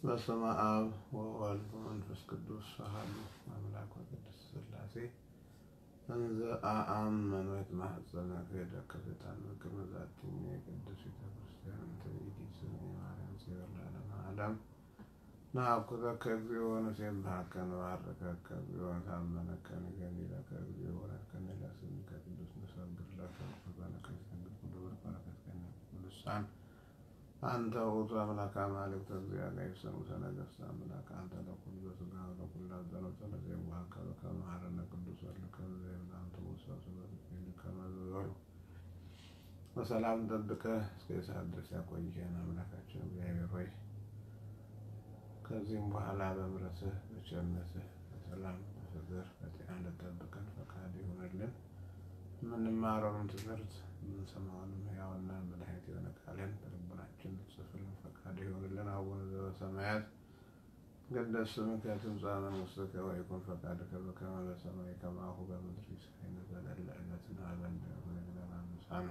በስመ አብ ወወልድ ወመንፈስ ቅዱስ አሐዱ አምላክ ወቅዱስ ሥላሴ እንዘ አአመኑ የተማኅፀነ ክህደከ ሰይጣን በቅድመ ዛቲ ቅድስት ቤተ ክርስቲያን እንተ ይእቲ ስምዐ ማርያም ጽዮን ለዓለመ ዓለም ነአኩተከ እግዚኦ ወንሴብሐከ ንባርከከ እግዚኦ ነታመነከ ንገኒለከ እግዚኦ ወነድከኒ ለስምከ ቅዱስ ንሰግድ ለከ በነከ ይትነግር ኩሉ በረከትከ ቅዱሳን አንተ ውእቱ አምላከ አማልክት እግዚአብሔር ሰሙተ ነገሥት አምላክ አንተ ለኩሉ በሥጋ ወለኩሉ አዘነተ ለዘይዋሃከ በከመ መሐረነ ቅዱስ ወልድከ ዘየብልዐንተ ውእቱ ከመ ዝበሉ በሰላም ጠብቀህ እስከ ሰዓት ድረስ ያቆየን አምላካችን እግዚአብሔር ሆይ ከዚህም በኋላ በምሕረትህ በቸርነትህ በሰላም በፍቅር በጤና እንድትጠብቀን ፈቃድ ይሆንልን። የምንማረውን ትምህርት የምንሰማውንም ሕያውና መድኃኒት የሆነ ቃልን በልቡናችን እንድትጽፍልን ፈቃድ ይሆንልን። አቡነ ዘበሰማያት ይትቀደስ ስምከ ትምጻእ መንግሥትከ ወይኩን ፈቃድከ በከመ በሰማይ ከማሁ በምድር ሲሳየነ ዘለለ ዕለትነ ሀበነ ወኅድግ አበሳነ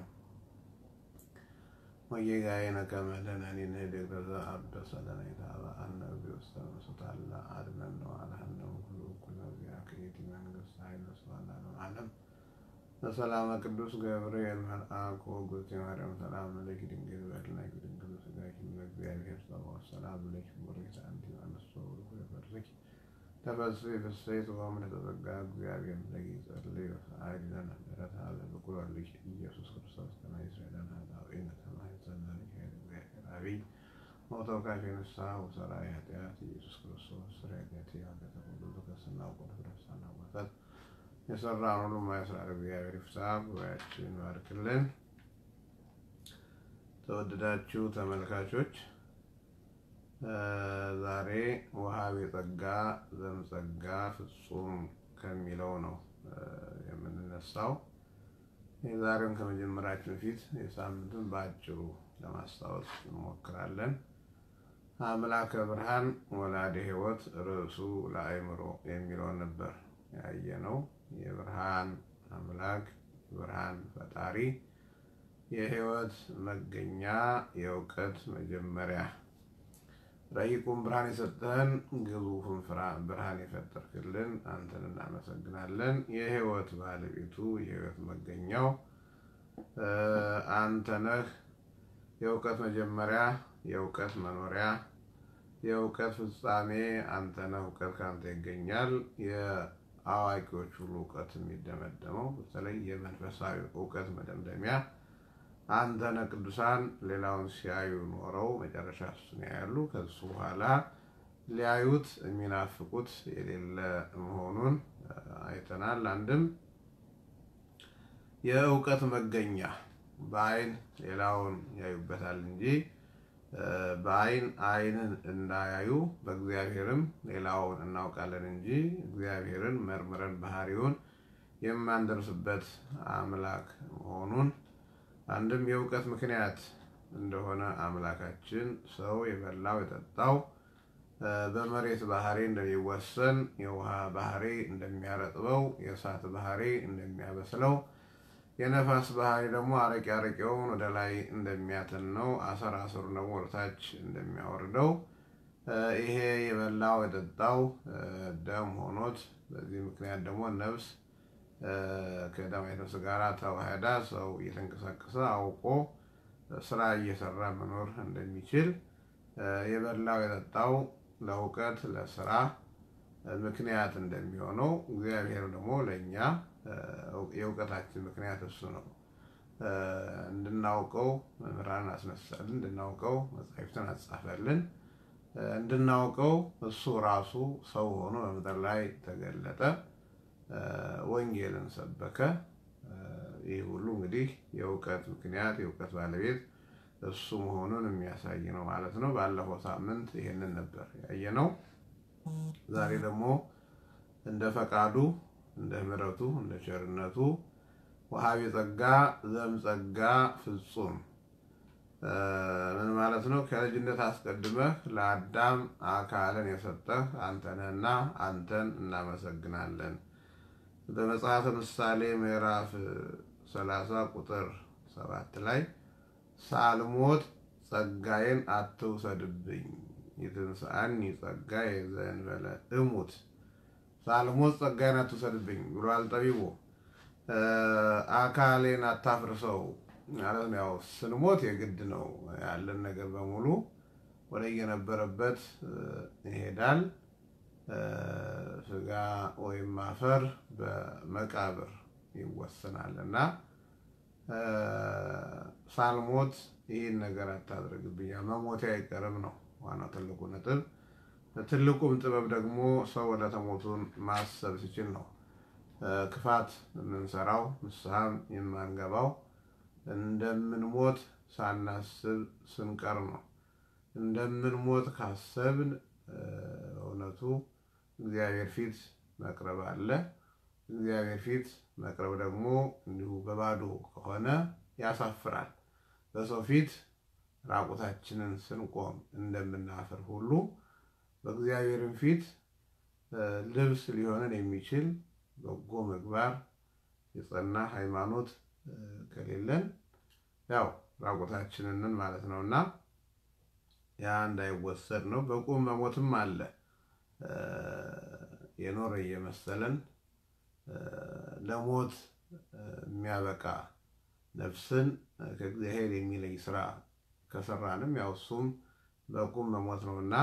ወጌጋየነ ከመ ንሕነኒ ንኅድግ ለዘአበሰ ለነ ኢታብአነ እግዚኦ ውስተ መንሱት አላ አድኅነነ ወአድኅነነ ኩሉ እኩለ ዚአከ ይእቲ መንግሥት ኃይል ወስብሐት ለዓለመ ዓለም በሰላመ ቅዱስ ገብርኤል መልአክ ወእግዝእትየ ማርያም ሰላም ለኪ ድንግል በሕሊናኪ ድንግል በሥጋኪ እግዚአብሔር ጸባኦት ሰላም ለኪ ቡርክት አንቲ እምአንስቶ ወፍሬ ከርሥኪ ተፈሥሒ ፍሥሕት ወምልዕተ ጸጋ እግዚአብሔር ለኪ ጸልይ ወሰዓሊ ለነ ምሕረተ ለፍቁር ወልድኪ ኢየሱስ ክርስቶስ ከመ ይስረይ ለነ ኃጣውኢነ ከመ ይጸልይ ኃይለ እግዚአብሔር አብይ ወተወካፌ ንስሐ ወሠራይ ኃጢአት ኢየሱስ ክርስቶስ ስርየተ ኃጢአተ ሁሉ በክርስትና ወቁድ ፍረሳና ወተት የሰራን ሁሉ ማይስራር እግዚአብሔር ይፍታ። ጉባኤያችን ባርክልን። ተወደዳችሁ ተመልካቾች ዛሬ ወሀቤ ጸጋ ዘእምጸጋ ፍጹም ከሚለው ነው የምንነሳው። የዛሬውን ከመጀመራችን በፊት የሳምንቱን በአጭሩ ለማስታወስ እንሞክራለን። አምላከ ብርሃን ወላደ ሕይወት ርዕሱ ለአእምሮ የሚለውን ነበር ያየነው። የብርሃን አምላክ የብርሃን ፈጣሪ የሕይወት መገኛ የእውቀት መጀመሪያ ረቂቁን ብርሃን የሰጠህን ግዙፉን ብርሃን የፈጠርክልን አንተን እናመሰግናለን። የሕይወት ባለቤቱ የሕይወት መገኛው አንተ ነህ። የእውቀት መጀመሪያ የእውቀት መኖሪያ የእውቀት ፍጻሜ አንተ ነህ። እውቀት ከአንተ ይገኛል። የአዋቂዎች ሁሉ እውቀት የሚደመደመው በተለይ የመንፈሳዊ እውቀት መደምደሚያ አንተ ነህ። ቅዱሳን ሌላውን ሲያዩ ኖረው መጨረሻ እሱን ያያሉ። ከሱ በኋላ ሊያዩት የሚናፍቁት የሌለ መሆኑን አይተናል። አንድም የእውቀት መገኛ በአይን ሌላውን ያዩበታል እንጂ በአይን አይንን እንዳያዩ በእግዚአብሔርም ሌላውን እናውቃለን እንጂ እግዚአብሔርን መርምረን ባህሪውን የማንደርስበት አምላክ መሆኑን አንድም የእውቀት ምክንያት እንደሆነ አምላካችን ሰው የበላው የጠጣው በመሬት ባህሪ እንደሚወሰን የውሃ ባህሪ እንደሚያረጥበው የእሳት ባህሪ እንደሚያበስለው የነፋስ ባህሪ ደግሞ አረቄ አረቄውን ወደ ላይ እንደሚያተነው አሰር አሰሩን ደግሞ ወደታች እንደሚያወርደው ይሄ የበላው የጠጣው ደም ሆኖት በዚህ ምክንያት ደግሞ ነፍስ ከደማዊት ነፍስ ጋር ተዋህዳ ሰው እየተንቀሳቀሰ አውቆ ስራ እየሰራ መኖር እንደሚችል የበላው የጠጣው ለእውቀት ለስራ ምክንያት እንደሚሆነው እግዚአብሔር ደግሞ ለእኛ የእውቀታችን ምክንያት እሱ ነው። እንድናውቀው መምህራን አስነሳልን፣ እንድናውቀው መጻሕፍትን አጻፈልን፣ እንድናውቀው እሱ ራሱ ሰው ሆኖ በምድር ላይ ተገለጠ፣ ወንጌልን ሰበከ። ይህ ሁሉ እንግዲህ የእውቀት ምክንያት የእውቀት ባለቤት እሱ መሆኑን የሚያሳይ ነው ማለት ነው። ባለፈው ሳምንት ይሄንን ነበር ያየነው። ዛሬ ደግሞ እንደ ፈቃዱ እንደ ምሕረቱ እንደ ቸርነቱ ወሀቤ ጸጋ ዘእምጸጋ ፍጹም ምን ማለት ነው? ከልጅነት አስቀድመህ ለአዳም አካልን የሰጠህ አንተ ነህና አንተን እናመሰግናለን። በመጽሐፈ ምሳሌ ምዕራፍ ሰላሳ ቁጥር ሰባት ላይ ሳልሞት ጸጋዬን አትውሰድብኝ ይትንስአኒ ጸጋዬ ዘእንበለ እሙት ሳልሞት ጸጋዬን አትውሰድብኝ ብሏል ጠቢቡ። አካሌን አታፍርሰው ማለት ነው። ያው ስንሞት የግድ ነው ያለን ነገር በሙሉ ወደ የነበረበት ይሄዳል። ስጋ ወይም አፈር በመቃብር ይወሰናል እና ሳልሞት ይህን ነገር አታድርግብኝ፣ መሞቴ አይቀርም ነው ዋናው ትልቁ ነጥብ። ትልቁም ጥበብ ደግሞ ሰው ወደ ተሞቱን ማሰብ ሲችል ነው። ክፋት የምንሰራው ንስሐም የማንገባው እንደምንሞት ሳናስብ ስንቀር ነው። እንደምንሞት ካሰብን እውነቱ እግዚአብሔር ፊት መቅረብ አለ። እግዚአብሔር ፊት መቅረብ ደግሞ እንዲሁ በባዶ ከሆነ ያሳፍራል። በሰው ፊት ራቁታችንን ስንቆም እንደምናፍር ሁሉ በእግዚአብሔርን ፊት ልብስ ሊሆንን የሚችል በጎ ምግባር የጸና ሃይማኖት ከሌለን ያው ራቁታችንን ማለት ነው እና ያ እንዳይወሰድ ነው። በቁም መሞትም አለ። የኖረ እየመሰለን ለሞት የሚያበቃ ነፍስን ከእግዚአብሔር የሚለይ ስራ ከሰራንም ያው እሱም በቁም መሞት ነው እና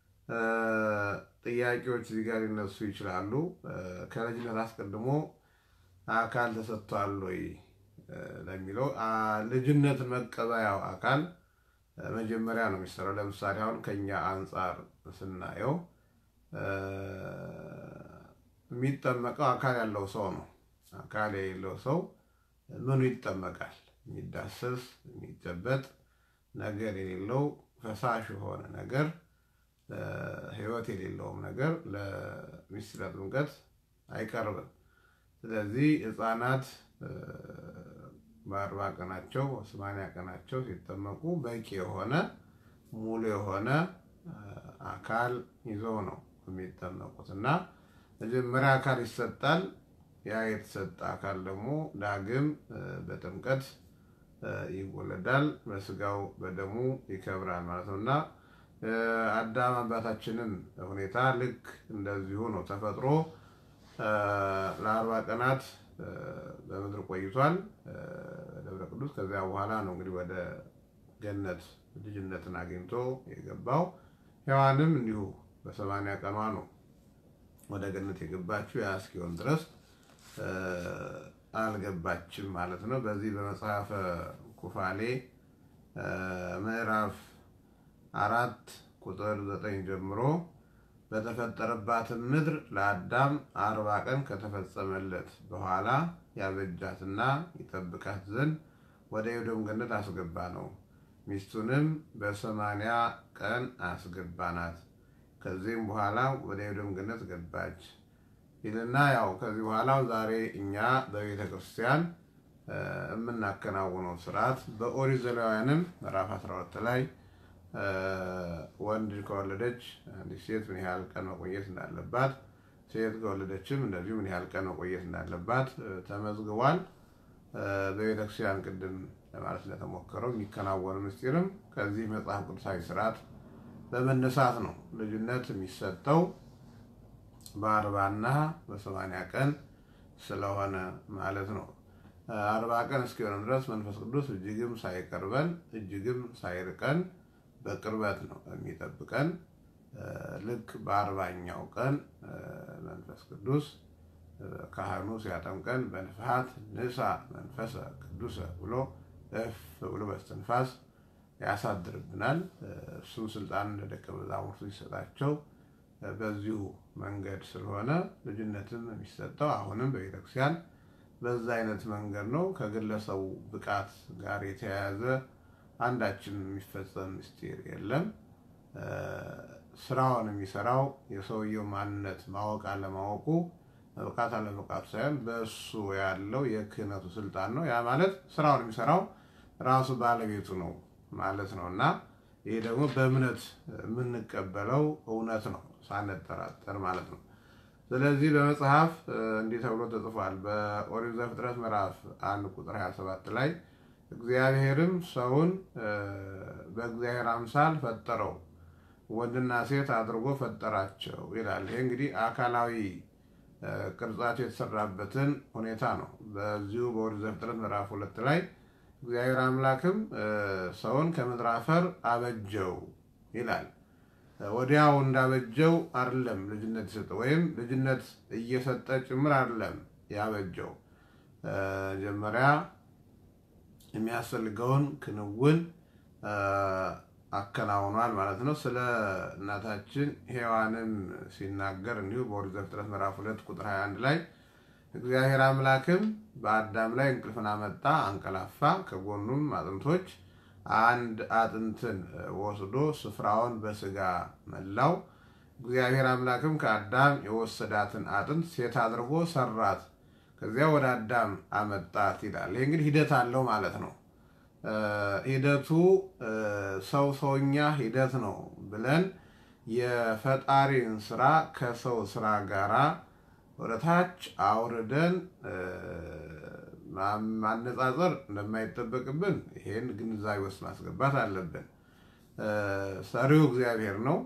ጥያቄዎች እዚህ ጋር ሊነሱ ይችላሉ። ከልጅነት አስቀድሞ አካል ተሰጥቷል ወይ ለሚለው ልጅነት መቀበያው አካል መጀመሪያ ነው የሚሰራው። ለምሳሌ አሁን ከኛ አንጻር ስናየው የሚጠመቀው አካል ያለው ሰው ነው። አካል የሌለው ሰው ምኑ ይጠመቃል? የሚዳሰስ የሚጨበጥ ነገር የሌለው ፈሳሽ የሆነ ነገር ሕይወት የሌለውም ነገር ለምስጢረ ጥምቀት አይቀርብም። ስለዚህ ሕፃናት በአርባ ቀናቸው በሰማንያ ቀናቸው ሲጠመቁ በቂ የሆነ ሙሉ የሆነ አካል ይዘው ነው የሚጠመቁት እና መጀመሪያ አካል ይሰጣል። ያ የተሰጠ አካል ደግሞ ዳግም በጥምቀት ይወለዳል፣ በስጋው በደሙ ይከብራል ማለት ነው እና አዳም አባታችንም ሁኔታ ልክ እንደዚሁ ነው። ተፈጥሮ ለአርባ ቀናት በምድር ቆይቷል ደብረ ቅዱስ። ከዚያ በኋላ ነው እንግዲህ ወደ ገነት ልጅነትን አግኝቶ የገባው። ሔዋንም እንዲሁ በሰማንያ ቀኗ ነው ወደ ገነት የገባችው። ያ እስኪሆን ድረስ አልገባችም ማለት ነው። በዚህ በመጽሐፈ ኩፋሌ ምዕራፍ አራት ቁጥር ዘጠኝ ጀምሮ በተፈጠረባትም ምድር ለአዳም አርባ ቀን ከተፈጸመለት በኋላ ያበጃትና ይጠብቃት ዘንድ ወደ ኤዶም ገነት አስገባ ነው። ሚስቱንም በሰማንያ ቀን አስገባናት። ከዚህም በኋላ ወደ ኤዶም ገነት ገባች ይልና ያው ከዚህ በኋላ ዛሬ እኛ በቤተ ክርስቲያን የምናከናውነው ስርዓት በኦሪት ዘሌዋውያንም ምዕራፍ 12 ላይ ወንድ ከወለደች አንዲት ሴት ምን ያህል ቀን መቆየት እንዳለባት፣ ሴት ከወለደችም እንደዚሁ ምን ያህል ቀን መቆየት እንዳለባት ተመዝግቧል። በቤተክርስቲያን ቅድም ለማለት እንደተሞከረው የሚከናወን ምስጢርም ከዚህ መጽሐፍ ቅዱሳዊ ስርዓት በመነሳት ነው። ልጅነት የሚሰጠው በአርባና በሰማንያ ቀን ስለሆነ ማለት ነው። አርባ ቀን እስኪሆንም ድረስ መንፈስ ቅዱስ እጅግም ሳይቀርበን እጅግም ሳይርቀን በቅርበት ነው የሚጠብቀን። ልክ በአርባኛው ቀን መንፈስ ቅዱስ ካህኑ ሲያጠምቀን በንፍሐት ንሳ መንፈሰ ቅዱሰ ብሎ እፍ ብሎ በስትንፋስ ያሳድርብናል። እሱም ስልጣን ለደቀ መዛሙርቱ ሲሰጣቸው በዚሁ መንገድ ስለሆነ ልጅነትም የሚሰጠው አሁንም በቤተክርስቲያን በዛ አይነት መንገድ ነው። ከግለሰቡ ብቃት ጋር የተያያዘ አንዳችን የሚፈጸም ምስጢር የለም። ስራውን የሚሰራው የሰውየው ማንነት ማወቅ አለማወቁ መብቃት አለመብቃቱ ሳይሆን በእሱ ያለው የክህነቱ ስልጣን ነው። ያ ማለት ስራውን የሚሰራው ራሱ ባለቤቱ ነው ማለት ነው እና ይሄ ደግሞ በእምነት የምንቀበለው እውነት ነው ሳንጠራጠር ማለት ነው። ስለዚህ በመጽሐፍ እንዲህ ተብሎ ተጽፏል። በኦሪት ዘፍጥረት ምዕራፍ አንድ ቁጥር 27 ላይ እግዚአብሔርም ሰውን በእግዚአብሔር አምሳል ፈጠረው፣ ወንድና ሴት አድርጎ ፈጠራቸው ይላል። ይሄ እንግዲህ አካላዊ ቅርጻቸው የተሰራበትን ሁኔታ ነው። በዚሁ በኦሪት ዘፍጥረት ምዕራፍ ሁለት ላይ እግዚአብሔር አምላክም ሰውን ከምድር አፈር አበጀው ይላል። ወዲያው እንዳበጀው አይደለም ልጅነት የሰጠ ወይም ልጅነት እየሰጠ ጭምር አይደለም ያበጀው። መጀመሪያ የሚያስፈልገውን ክንውን አከናውኗል ማለት ነው። ስለ እናታችን ሔዋንም ሲናገር እንዲሁ በኦሪት ዘፍጥረት ምዕራፍ ሁለት ቁጥር 21 ላይ እግዚአብሔር አምላክም በአዳም ላይ እንቅልፍን አመጣ፣ አንቀላፋ፣ ከጎኑም አጥንቶች አንድ አጥንትን ወስዶ ስፍራውን በስጋ መላው። እግዚአብሔር አምላክም ከአዳም የወሰዳትን አጥንት ሴት አድርጎ ሰራት፣ ከዚያ ወደ አዳም አመጣት ይላል። ይህ እንግዲህ ሂደት አለው ማለት ነው። ሂደቱ ሰው ሰውኛ ሂደት ነው ብለን የፈጣሪን ስራ ከሰው ስራ ጋራ ወደ ታች አውርደን ማነጻጸር እንደማይጠበቅብን ይሄን ግንዛቤ ውስጥ ማስገባት አለብን። ሰሪው እግዚአብሔር ነው።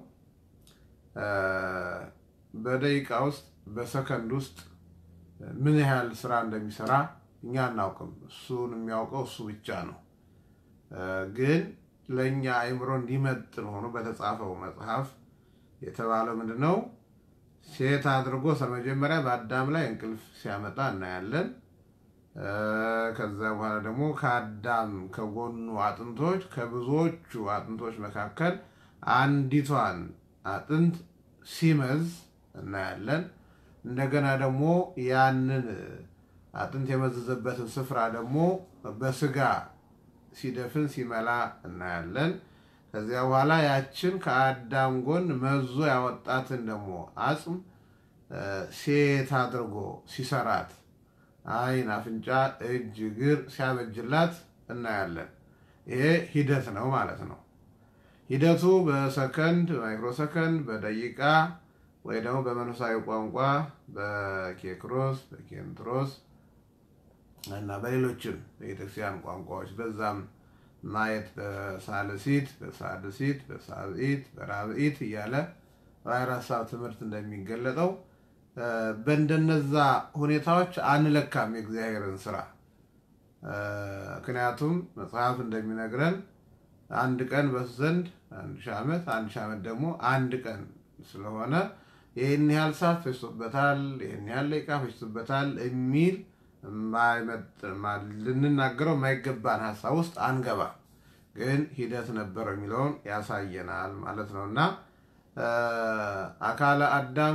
በደቂቃ ውስጥ በሰከንድ ውስጥ ምን ያህል ስራ እንደሚሰራ እኛ አናውቅም። እሱን የሚያውቀው እሱ ብቻ ነው። ግን ለእኛ አእምሮ እንዲመጥን ሆኖ በተጻፈው መጽሐፍ የተባለው ምንድን ነው? ሴት አድርጎ መጀመሪያ በአዳም ላይ እንቅልፍ ሲያመጣ እናያለን። ከዛ በኋላ ደግሞ ከአዳም ከጎኑ አጥንቶች ከብዙዎቹ አጥንቶች መካከል አንዲቷን አጥንት ሲመዝ እናያለን። እንደገና ደግሞ ያንን አጥንት የመዘዘበትን ስፍራ ደግሞ በስጋ ሲደፍን ሲመላ እናያለን። ከዚያ በኋላ ያችን ከአዳም ጎን መዞ ያወጣትን ደግሞ አጽም ሴት አድርጎ ሲሰራት ዓይን፣ አፍንጫ፣ እጅ፣ እግር ሲያበጅላት እናያለን። ይሄ ሂደት ነው ማለት ነው። ሂደቱ በሰከንድ ማይክሮሰከንድ፣ በደቂቃ ወይ ደግሞ በመንፈሳዊ ቋንቋ በኬክሮስ በኬንትሮስ እና በሌሎችም በቤተክርስቲያን ቋንቋዎች በዛም ማየት በሳልሲት በሳድሲት በሳብኢት በራብኢት እያለ በአራት ሀሳብ ትምህርት እንደሚገለጠው በእንደነዛ ሁኔታዎች አንለካም የእግዚአብሔርን ስራ። ምክንያቱም መጽሐፍ እንደሚነግረን አንድ ቀን በሱ ዘንድ አንድ ሺህ ዓመት አንድ ሺህ ዓመት ደግሞ አንድ ቀን ስለሆነ ይህን ያህል ሰዓት ፈጅቶበታል፣ ይህን ያህል ደቂቃ ፈጅቶበታል የሚል ልንናገረው የማይገባን ሀሳብ ውስጥ አንገባ። ግን ሂደት ነበረው የሚለውን ያሳየናል ማለት ነው እና አካለ አዳም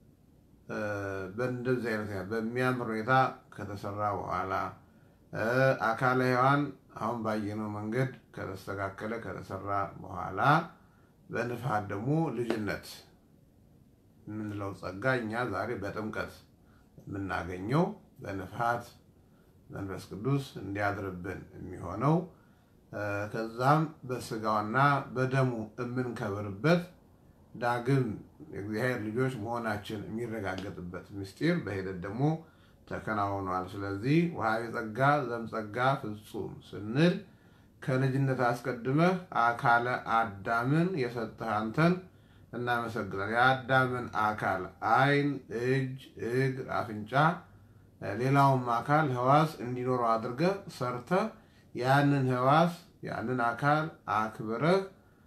በእንደዚህ አይነት በሚያምር ሁኔታ ከተሰራ በኋላ አካለ ሔዋን አሁን ባየነው መንገድ ከተስተካከለ ከተሰራ በኋላ በንፋት ደግሞ ልጅነት የምንለው ጸጋ እኛ ዛሬ በጥምቀት የምናገኘው በንፋት መንፈስ ቅዱስ እንዲያድርብን የሚሆነው ከዛም በስጋውና በደሙ የምንከብርበት ዳግም የእግዚአብሔር ልጆች መሆናችን የሚረጋገጥበት ምስጢር በሂደት ደግሞ ተከናውኗል። ስለዚህ ውሃቤ ጸጋ ዘምጸጋ ፍጹም ስንል ከልጅነት አስቀድመህ አካለ አዳምን የሰጠህ አንተን እናመሰግናል። የአዳምን አካል ዓይን፣ እጅ፣ እግር፣ አፍንጫ ሌላውም አካል ህዋስ እንዲኖረው አድርገህ ሰርተህ ያንን ህዋስ ያንን አካል አክብረህ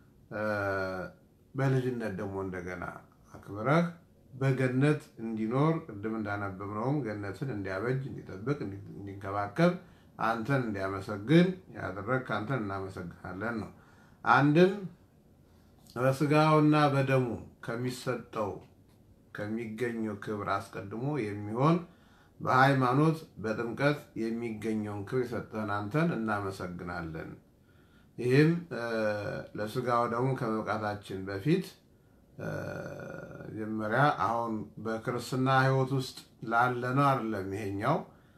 በልጅነት ደግሞ እንደገና አክብረህ በገነት እንዲኖር ቅድም እንዳነበብነውም ገነትን እንዲያበጅ፣ እንዲጠብቅ፣ እንዲንከባከብ አንተን እንዲያመሰግን ያደረግህ አንተን እናመሰግናለን ነው። አንድም በስጋውና በደሙ ከሚሰጠው ከሚገኘው ክብር አስቀድሞ የሚሆን በሃይማኖት በጥምቀት የሚገኘውን ክብር የሰጠህን አንተን እናመሰግናለን። ይህም ለስጋው ደግሞ ከመብቃታችን በፊት መጀመሪያ አሁን በክርስትና ሕይወት ውስጥ ላለነው አይደለም። ይሄኛው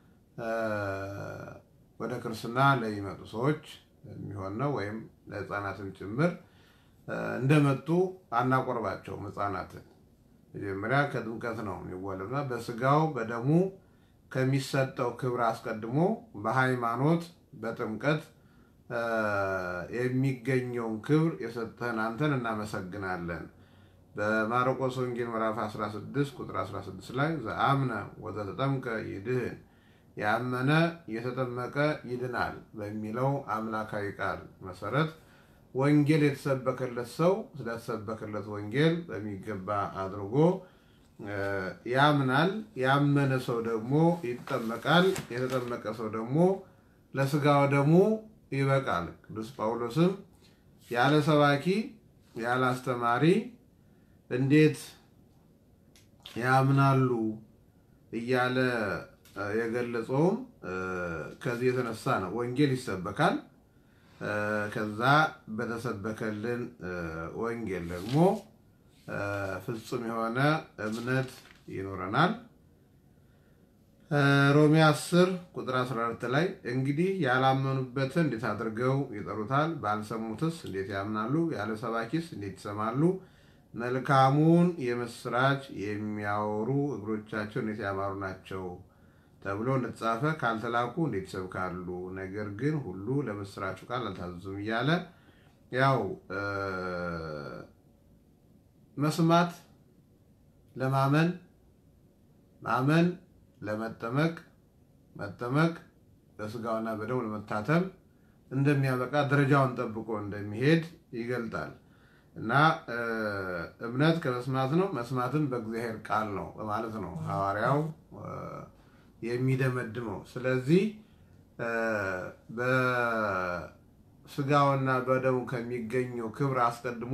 ወደ ክርስትና ለሚመጡ ሰዎች የሚሆን ነው፣ ወይም ለሕፃናትም ጭምር እንደመጡ አናቆርባቸውም። ሕፃናትን መጀመሪያ ከጥምቀት ነው የሚወለዱና በስጋው በደሙ ከሚሰጠው ክብር አስቀድሞ በሃይማኖት በጥምቀት የሚገኘውን ክብር የሰጠህን አንተን እናመሰግናለን። በማርቆስ ወንጌል ምዕራፍ 16 ቁጥር 16 ላይ ዘአምነ ወዘተጠምቀ ይድህን ያመነ የተጠመቀ ይድናል በሚለው አምላካዊ ቃል መሰረት ወንጌል የተሰበከለት ሰው ስለተሰበከለት ወንጌል በሚገባ አድርጎ ያምናል። ያመነ ሰው ደግሞ ይጠመቃል። የተጠመቀ ሰው ደግሞ ለስጋው ደግሞ ይበቃል። ቅዱስ ጳውሎስም ያለ ሰባኪ ያለ አስተማሪ እንዴት ያምናሉ እያለ የገለጸውም ከዚህ የተነሳ ነው። ወንጌል ይሰበካል። ከዛ በተሰበከልን ወንጌል ደግሞ ፍጹም የሆነ እምነት ይኖረናል። ሮሜ 10 ቁጥር 14 ላይ እንግዲህ ያላመኑበትን እንዴት አድርገው ይጠሩታል? ባልሰሙትስ እንዴት ያምናሉ? ያለ ሰባኪስ እንዴት ይሰማሉ? መልካሙን የምስራች የሚያወሩ እግሮቻቸው እንዴት ያማሩ ናቸው ተብሎ እንደተጻፈ ካልተላኩ እንዴት ይሰብካሉ? ነገር ግን ሁሉ ለምስራቹ ቃል አልታዘዙም እያለ ያው መስማት ለማመን ማመን ለመጠመቅ መጠመቅ በስጋውና በደሙ ለመታተም እንደሚያበቃ ደረጃውን ጠብቆ እንደሚሄድ ይገልጣል እና እምነት ከመስማት ነው፣ መስማትም በእግዚአብሔር ቃል ነው በማለት ነው ሐዋርያው የሚደመድመው። ስለዚህ በስጋውና በደሙ ከሚገኘው ክብር አስቀድሞ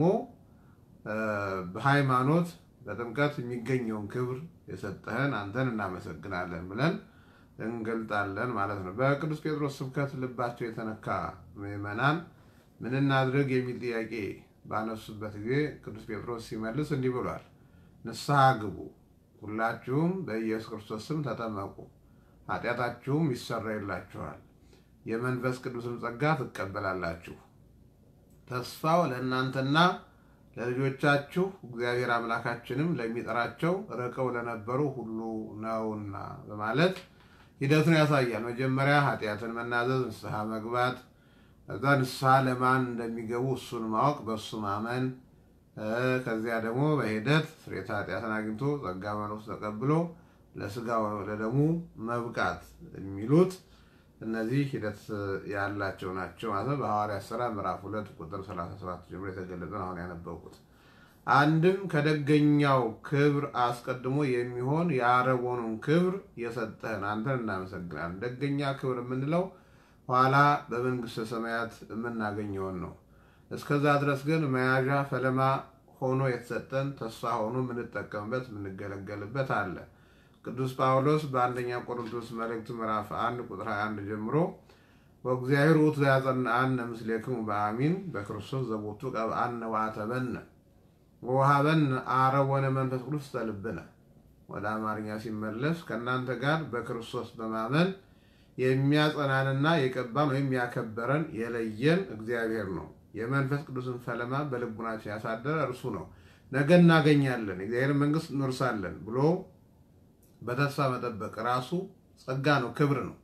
በሃይማኖት በጥምቀት የሚገኘውን ክብር የሰጠህን አንተን እናመሰግናለን ብለን እንገልጣለን ማለት ነው። በቅዱስ ጴጥሮስ ስብከት ልባቸው የተነካ ምዕመናን ምን እናድርግ የሚል ጥያቄ ባነሱበት ጊዜ ቅዱስ ጴጥሮስ ሲመልስ እንዲህ ብሏል። ንስሐ ግቡ፣ ሁላችሁም በኢየሱስ ክርስቶስ ስም ተጠመቁ፣ ኃጢአታችሁም ይሰረይላችኋል፣ የመንፈስ ቅዱስን ጸጋ ትቀበላላችሁ። ተስፋው ለእናንተና ለልጆቻችሁ እግዚአብሔር አምላካችንም ለሚጠራቸው ርቀው ለነበሩ ሁሉ ነውና በማለት ሂደቱን ያሳያል። መጀመሪያ ኃጢአትን መናዘዝ፣ ንስሐ መግባት፣ ከዛ ንስሐ ለማን እንደሚገቡ እሱን ማወቅ፣ በእሱ ማመን፣ ከዚያ ደግሞ በሂደት ስርየተ ኃጢአትን አግኝቶ ጸጋ መንፈስ ተቀብሎ ለስጋ ለደሙ መብቃት የሚሉት እነዚህ ሂደት ያላቸው ናቸው ማለት ነው። በሐዋርያት ሥራ ምዕራፍ ሁለት ቁጥር 37 ጀምሮ የተገለጸን አሁን ያነበብኩት አንድም ከደገኛው ክብር አስቀድሞ የሚሆን የአረቦኑን ክብር የሰጠህን አንተን እናመሰግናለን። ደገኛ ክብር የምንለው ኋላ በመንግስተ ሰማያት የምናገኘውን ነው። እስከዛ ድረስ ግን መያዣ ፈለማ ሆኖ የተሰጠን ተስፋ ሆኖ የምንጠቀምበት የምንገለገልበት አለ። ቅዱስ ጳውሎስ በአንደኛ ቆሮንቶስ መልእክት ምዕራፍ 1 ቁጥር 21 ጀምሮ ወእግዚአብሔር ውእቱ ዘያጸንዐነ ምስሌክሙ በአሚን በክርስቶስ ዘቦቱ ቀብአነ ወአተበነ ወወሀበነ አረቦነ መንፈስ ቅዱስ ውስተ ልብነ። ወደ አማርኛ ሲመለስ ከእናንተ ጋር በክርስቶስ በማመን የሚያጸናንና የቀባን ወይም ያከበረን የለየን እግዚአብሔር ነው። የመንፈስ ቅዱስን ፈለማ በልቡናችን ያሳደረ እርሱ ነው። ነገ እናገኛለን፣ የእግዚአብሔር መንግስት እንወርሳለን ብሎ በተስፋ መጠበቅ ራሱ ጸጋ ነው፣ ክብር ነው።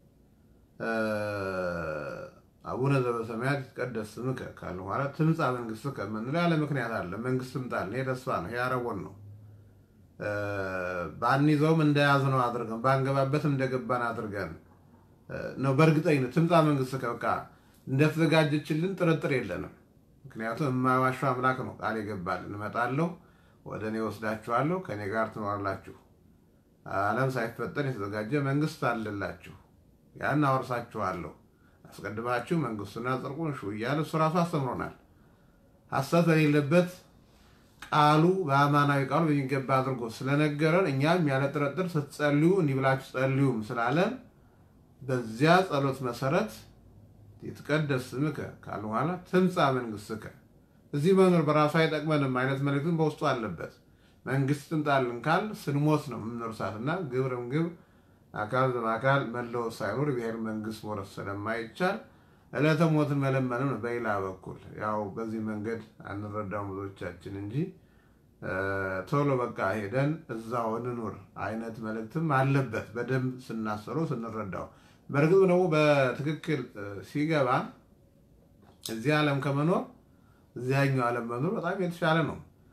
አቡነ ዘበሰማያት ይትቀደስ ስምከ ካለ በኋላ ትምጻ መንግስትከ የምንለው ያለ ምክንያት አለ። መንግስት ትምጣልን። ይሄ ተስፋ ነው። ይሄ አረቦን ነው። ባንይዘውም እንደያዝነው አድርገን ባንገባበትም እንደገባን አድርገን ነው። በእርግጠኝነት ትምጻ መንግስትከ በቃ እንደተዘጋጀችልን ጥርጥር የለንም። ምክንያቱም የማይዋሻው አምላክ ነው ቃል የገባልን። እመጣለሁ፣ ወደ እኔ ወስዳችኋለሁ፣ ከእኔ ጋር ትኖራላችሁ ዓለም ሳይፈጠር የተዘጋጀ መንግስት አለላችሁ፣ ያን አወርሳችኋለሁ፣ አስቀድማችሁ መንግስቱና ጽድቁን ሹ እያለ እሱ ራሱ አስተምሮናል። ሐሰት በሌለበት ቃሉ በአማናዊ ቃሉ በሚገባ አድርጎ ስለነገረን እኛም ያለ ጥርጥር ስትጸልዩ እንዲህ ብላችሁ ጸልዩም ስላለን በዚያ ጸሎት መሰረት ይትቀደስ ስምከ ካሉ በኋላ ትምጻ መንግስትከ እዚህ መኖር በራሱ አይጠቅመንም አይነት መልእክትን በውስጡ አለበት። መንግስት ትምጣልን ካል ስንሞት ነው የምንወርሳት እና ግብርም ግብር አካል በአካል መለወጥ ሳይኖር ብሔር መንግስት መውረስ ስለማይቻል ዕለተ ሞትን መለመንም ነው። በሌላ በኩል ያው በዚህ መንገድ አንረዳው ብዙዎቻችን እንጂ ቶሎ በቃ ሄደን እዛው እንኑር አይነት መልእክትም አለበት በደንብ ስናሰረው ስንረዳው። በእርግጥ ደግሞ በትክክል ሲገባ እዚህ ዓለም ከመኖር እዚያኛው ዓለም መኖር በጣም የተሻለ ነው።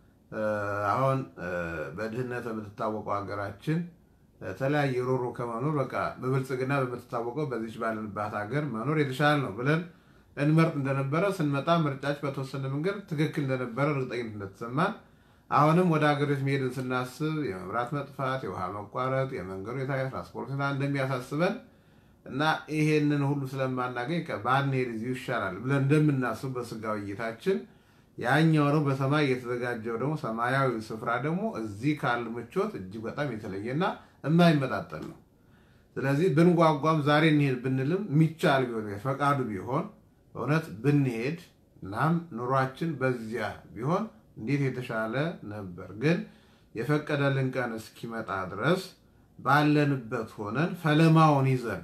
አሁን በድህነት በምትታወቀው ሀገራችን የተለያየ ሮሮ ከመኖር በቃ በብልጽግና በምትታወቀው በዚች ባለንባት ሀገር መኖር የተሻለ ነው ብለን እንመርጥ እንደነበረ ስንመጣ ምርጫች በተወሰነ መንገድ ትክክል እንደነበረ እርግጠኝነት እንደተሰማን አሁንም ወደ ሀገሮች መሄድን ስናስብ የመብራት መጥፋት፣ የውሃ መቋረጥ፣ የመንገዱ ሁኔታ፣ የትራንስፖርት ሁኔታ እንደሚያሳስበን እና ይሄንን ሁሉ ስለማናገኝ ባንሄድ እዚሁ ይሻላል ብለን እንደምናስብ በስጋዊ እይታችን ያኛው ነው በሰማይ የተዘጋጀው ደግሞ ሰማያዊ ስፍራ ደግሞ እዚህ ካለ ምቾት እጅግ በጣም የተለየና የማይመጣጠል ነው። ስለዚህ ብንጓጓም ዛሬ እንሄድ ብንልም የሚቻል ቢሆን ፈቃዱ ቢሆን እውነት ብንሄድ እናም ኑሯችን በዚያ ቢሆን እንዴት የተሻለ ነበር። ግን የፈቀደልን ቀን እስኪመጣ ድረስ ባለንበት ሆነን ፈለማውን ይዘን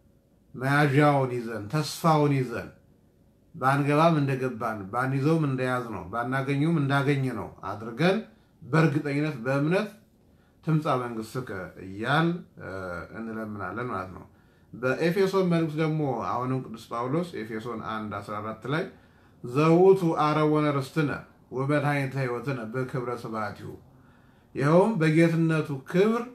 መያዣውን ይዘን ተስፋውን ይዘን ባንገባም እንደገባን ባንይዘውም እንደያዝ ነው ባናገኘውም እንዳገኘ ነው አድርገን በእርግጠኝነት በእምነት ትምጻ መንግሥትከ እያል እንለምናለን ማለት ነው። በኤፌሶን መልእክት ደግሞ አሁንም ቅዱስ ጳውሎስ ኤፌሶን 1 14 ላይ ዘውቱ አረወነ ርስትነ ወመድኃኒተ ሕይወትነ በክብረ ስብሐቲሁ ይኸውም በጌትነቱ ክብር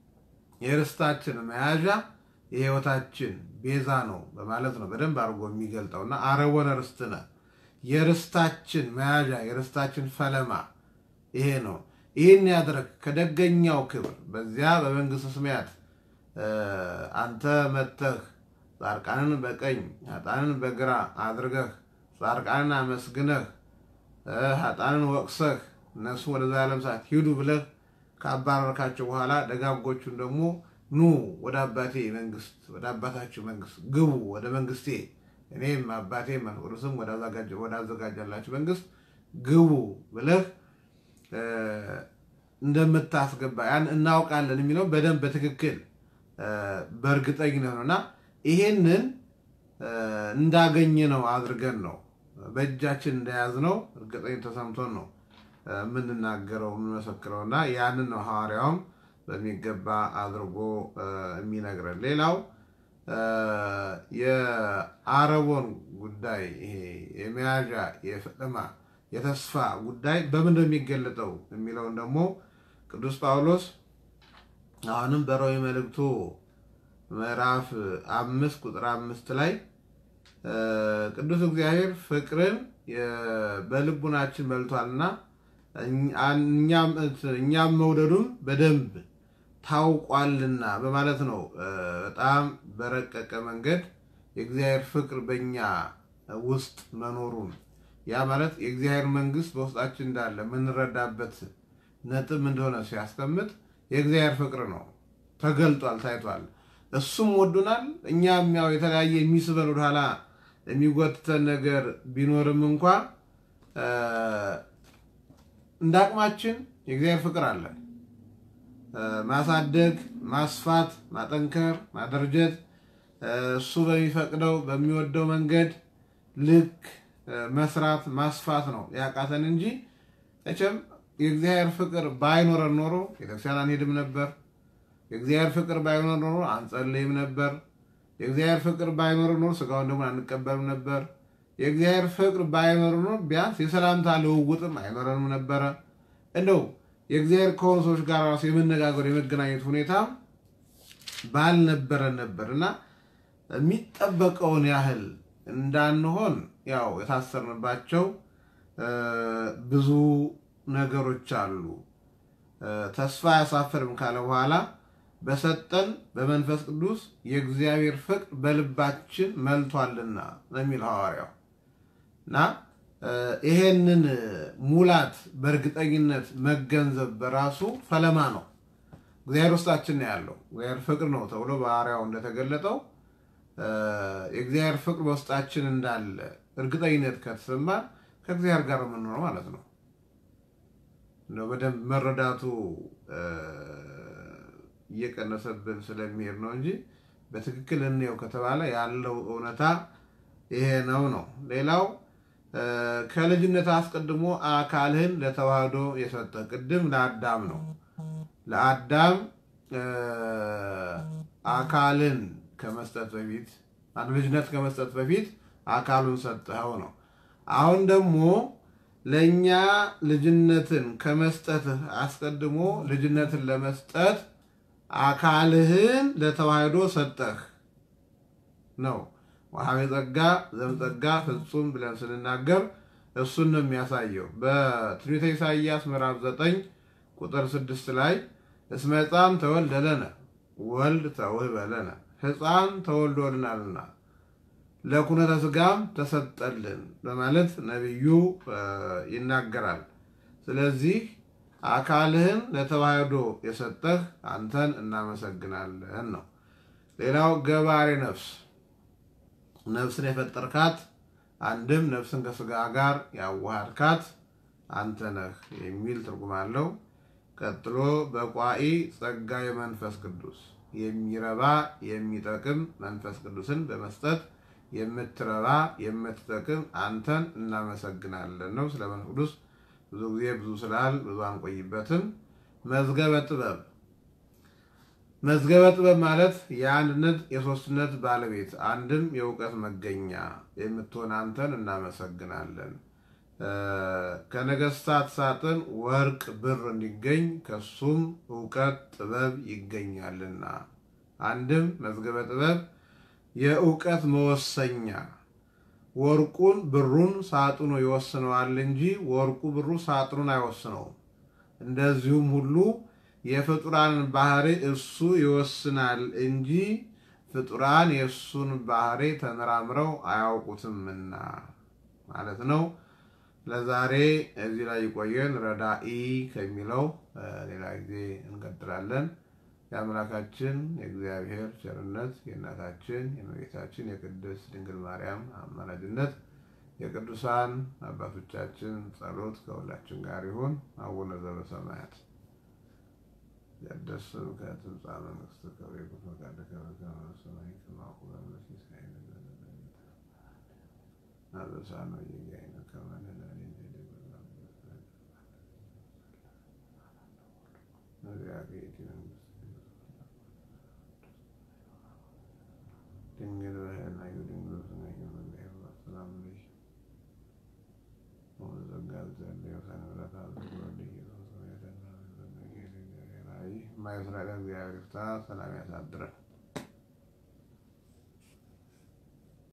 የርስታችን መያዣ የሕይወታችን ቤዛ ነው በማለት ነው በደንብ አድርጎ የሚገልጠውና አረወነ ርስትነ የርስታችን መያዣ የርስታችን ፈለማ ይሄ ነው። ይህን ያድረግ ከደገኛው ክብር በዚያ በመንግሥተ ሰማያት አንተ መተህ ጻድቃንን በቀኝ ኃጥአንን በግራ አድርገህ ጻድቃንን አመስግነህ ኃጥአንን ወቅሰህ እነሱ ወደ ዘላለም እሳት ሂዱ ብለህ ካባረርካቸው በኋላ ደጋጎቹን ደግሞ ኑ ወደ አባቴ መንግስት ወደ አባታችሁ መንግስት ግቡ፣ ወደ መንግስቴ እኔም አባቴ መንፈስ ቅዱስም ወዳዘጋጃላችሁ መንግስት ግቡ ብለህ እንደምታስገባ ያን እናውቃለን የሚለው በደንብ በትክክል በእርግጠኝነት ነው እና ይሄንን እንዳገኘ ነው አድርገን ነው በእጃችን እንደያዝ ነው እርግጠኝ ተሰምቶን ነው የምንናገረው የምንመሰክረው እና ያንን ነው ሐዋርያውም በሚገባ አድርጎ የሚነግረን። ሌላው የአረቦን ጉዳይ ይሄ የመያዣ የፈጠማ የተስፋ ጉዳይ በምን ነው የሚገለጠው የሚለውን ደግሞ ቅዱስ ጳውሎስ አሁንም በሮሜ መልእክቱ ምዕራፍ አምስት ቁጥር አምስት ላይ ቅዱስ እግዚአብሔር ፍቅርን በልቡናችን መልቷልና እኛም መውደዱም በደንብ ታውቋልና በማለት ነው። በጣም በረቀቀ መንገድ የእግዚአብሔር ፍቅር በእኛ ውስጥ መኖሩን ያ ማለት የእግዚአብሔር መንግሥት በውስጣችን እንዳለ የምንረዳበት ነጥብ እንደሆነ ሲያስቀምጥ የእግዚአብሔር ፍቅር ነው ተገልጧል፣ ታይቷል። እሱም ወዶናል። እኛም ያው የተለያየ የሚስበን ወደኋላ የሚጎትተን ነገር ቢኖርም እንኳ እንደ አቅማችን የእግዚአብሔር ፍቅር አለ። ማሳደግ፣ ማስፋት፣ ማጠንከር፣ ማደርጀት እሱ በሚፈቅደው በሚወደው መንገድ ልክ መስራት ማስፋት ነው ያቃተን እንጂ መቼም የእግዚአብሔር ፍቅር ባይኖረን ኖሮ ቤተክርስቲያን አንሄድም ነበር። የእግዚአብሔር ፍቅር ባይኖር ኖሮ አንጸልይም ነበር። የእግዚአብሔር ፍቅር ባይኖር ኖሮ ስጋውን ደግሞ አንቀበልም ነበር። የእግዚአብሔር ፍቅር ባይኖር ኖሮ ቢያንስ የሰላምታ ልውውጥም አይኖረንም ነበረ። እንደው የእግዚአብሔር ከሆኑ ሰዎች ጋር ራሱ የመነጋገር የመገናኘት ሁኔታ ባልነበረን ነበር እና የሚጠበቀውን ያህል እንዳንሆን ያው የታሰርንባቸው ብዙ ነገሮች አሉ። ተስፋ አያሳፍርም ካለ በኋላ በሰጠን በመንፈስ ቅዱስ የእግዚአብሔር ፍቅር በልባችን መልቷልና ነው የሚል ሐዋርያው እና ይሄንን ሙላት በእርግጠኝነት መገንዘብ በራሱ ፈለማ ነው። እግዚአብሔር ውስጣችን ነው ያለው። እግዚአብሔር ፍቅር ነው ተብሎ በሐዋርያው እንደተገለጠው የእግዚአብሔር ፍቅር በውስጣችን እንዳለ እርግጠኝነት ከተሰማ ከእግዚአብሔር ጋር የምንኖረው ማለት ነው። እንደው በደንብ መረዳቱ እየቀነሰብን ስለሚሄድ ነው እንጂ በትክክል እንየው ከተባለ ያለው እውነታ ይሄ ነው ነው። ሌላው ከልጅነት አስቀድሞ አካልህን ለተዋህዶ የሰጠ ቅድም ለአዳም ነው። ለአዳም አካልን ከመስጠት በፊት ልጅነት ከመስጠት በፊት አካሉን ሰጠኸው ነው። አሁን ደግሞ ለእኛ ልጅነትን ከመስጠትህ አስቀድሞ ልጅነትን ለመስጠት አካልህን ለተዋህዶ ሰጠህ ነው። ወሀቤ ጸጋ ዘምጸጋ ፍጹም ብለን ስንናገር እሱን ነው የሚያሳየው። በትንቢተ ኢሳይያስ ምዕራፍ 9 ቁጥር 6 ላይ እስመ ሕፃን ተወልደ ለነ ወልድ ተውህበ ለነ ሕፃን ተወልዶልናልና ለኩነተ ሥጋም ተሰጠልን በማለት ነቢዩ ይናገራል። ስለዚህ አካልህን ለተዋህዶ የሰጠህ አንተን እናመሰግናለን ነው። ሌላው ገባሬ ነፍስ ነፍስን የፈጠርካት አንድም ነፍስን ከሥጋ ጋር ያዋሃድካት አንተ ነህ የሚል ትርጉም አለው። ቀጥሎ በቋኢ ጸጋ የመንፈስ ቅዱስ የሚረባ የሚጠቅም መንፈስ ቅዱስን በመስጠት የምትረባ የምትጠቅም አንተን እናመሰግናለን ነው። ስለ መንፈስ ቅዱስ ብዙ ጊዜ ብዙ ስላል ብዙ አንቆይበትም። መዝገበ ጥበብ መዝገበ ጥበብ ማለት የአንድነት የሶስትነት ባለቤት አንድም የእውቀት መገኛ የምትሆን አንተን እናመሰግናለን። ከነገስታት ሳጥን ወርቅ ብር እንዲገኝ ከሱም እውቀት ጥበብ ይገኛልና። አንድም መዝገበ ጥበብ የእውቀት መወሰኛ ወርቁን ብሩን ሳጥኑ ይወስነዋል እንጂ ወርቁ ብሩ ሳጥኑን አይወስነውም። እንደዚሁም ሁሉ የፍጡራን ባህሪ እሱ ይወስናል እንጂ ፍጡራን የእሱን ባህሪ ተመራምረው አያውቁትምና ማለት ነው። ለዛሬ እዚህ ላይ ይቆየን። ረዳኢ ከሚለው ሌላ ጊዜ እንቀጥላለን። የአምላካችን የእግዚአብሔር ቸርነት የእናታችን የእመቤታችን የቅድስት ድንግል ማርያም አማላጅነት የቅዱሳን አባቶቻችን ጸሎት ከሁላችን ጋር ይሁን። አቡነ ዘበሰማያት ይትቀደስ ስምከ ትምጻእ መንግሥትከ ወይኩን ፈቃድከ በከመ በሰማይ ከማሁ በምድር ሲሳየነ አበሳነ ወጌጋየነ ከመ ንሕነኒ ነቢያከ ይእቲ መንግሥት ድንግል በሕሊናኪ ድንግል በሥጋኪ እምእግዚአብሔር ሰላም ለኪ ወጸጋ እግዚአብሔር ሰንበታ ወልድ ኢየሱስ የማይስራኤል እግዚአብሔር ይፍታ። ሰላም ያሳድረን።